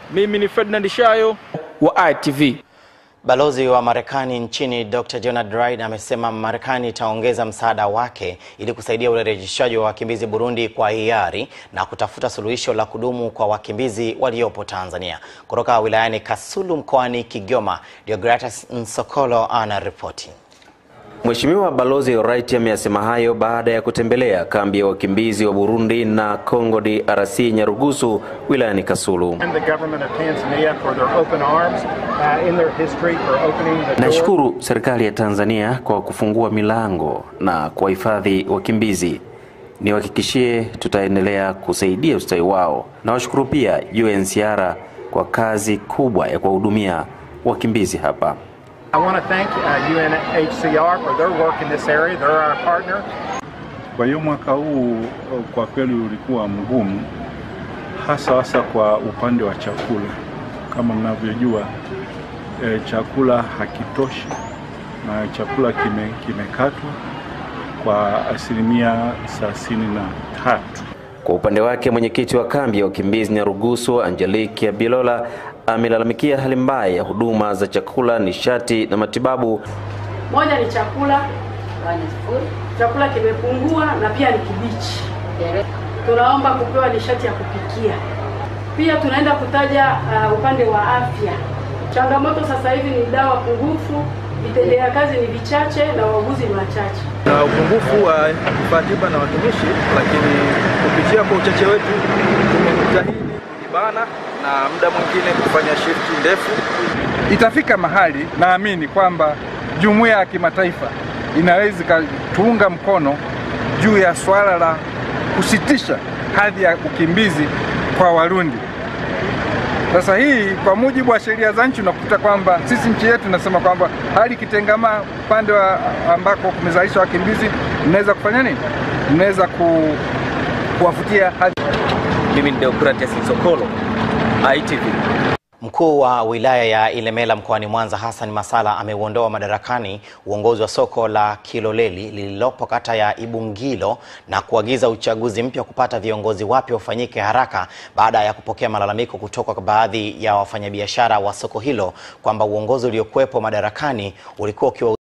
Mimi ni Ferdinand Shayo wa ITV. Balozi wa Marekani nchini Dr. Jonah Dryden amesema Marekani itaongeza msaada wake ili kusaidia urejeshaji wa wakimbizi Burundi kwa hiari na kutafuta suluhisho la kudumu kwa wakimbizi waliopo Tanzania. Kutoka wilayani Kasulu mkoani Kigoma, Deogratus Nsokolo ana ripoti. Mheshimiwa Balozi Wright ameyasema hayo baada ya kutembelea kambi ya wakimbizi wa Burundi na Congo DRC Nyarugusu wilayani Kasulu. Naishukuru serikali ya Tanzania kwa kufungua milango na kuwahifadhi wakimbizi. Niwahakikishie tutaendelea kusaidia ustawi wao. Nawashukuru pia UNHCR kwa kazi kubwa ya kuwahudumia wakimbizi hapa. I want to thank uh, UNHCR for their work in this area. They're our partner. Kwa hiyo mwaka huu kwa kweli ulikuwa mgumu, hasa hasa kwa upande wa chakula. Kama mnavyojua e, chakula hakitoshi na chakula kime, kimekatwa kwa asilimia thelathini na tatu. Kwa upande wake mwenyekiti wa kambi ya wakimbizi Nyarugusu Angelique Bilola amelalamikia hali mbaya ya huduma za chakula, nishati na matibabu. Moja ni chakula, chakula kimepungua na pia ni kibichi. Tunaomba kupewa nishati ya kupikia. Pia tunaenda kutaja uh, upande wa afya. Changamoto sasa hivi ni dawa pungufu, vitendea kazi ni vichache na wauguzi ni wachache. Na upungufu wa vifaa tiba na watumishi, lakini kupitia kwa uchache wetu tumejitahidi kujibana na muda mwingine kufanya shifti ndefu. Itafika mahali naamini kwamba jumuiya ya kimataifa inaweza ikatuunga mkono juu ya swala la kusitisha hadhi ya ukimbizi kwa Warundi. Sasa hii kwa mujibu wa sheria za nchi unakuta kwamba sisi nchi yetu inasema kwamba hali ikitengamaa upande wa ambako kumezalisha wakimbizi, mnaweza kufanya nini? Mnaweza ku, kuwafutia hadhi. Mimi ni Deogratus Nsokolo, ITV. Mkuu wa wilaya ya Ilemela mkoani Mwanza Hassan Masala ameuondoa madarakani uongozi wa soko la Kiloleli lililopo kata ya Ibungilo na kuagiza uchaguzi mpya kupata viongozi wapya ufanyike haraka baada ya kupokea malalamiko kutoka kwa baadhi ya wafanyabiashara wa soko hilo kwamba uongozi uliokuwepo madarakani ulikuwa ukiwa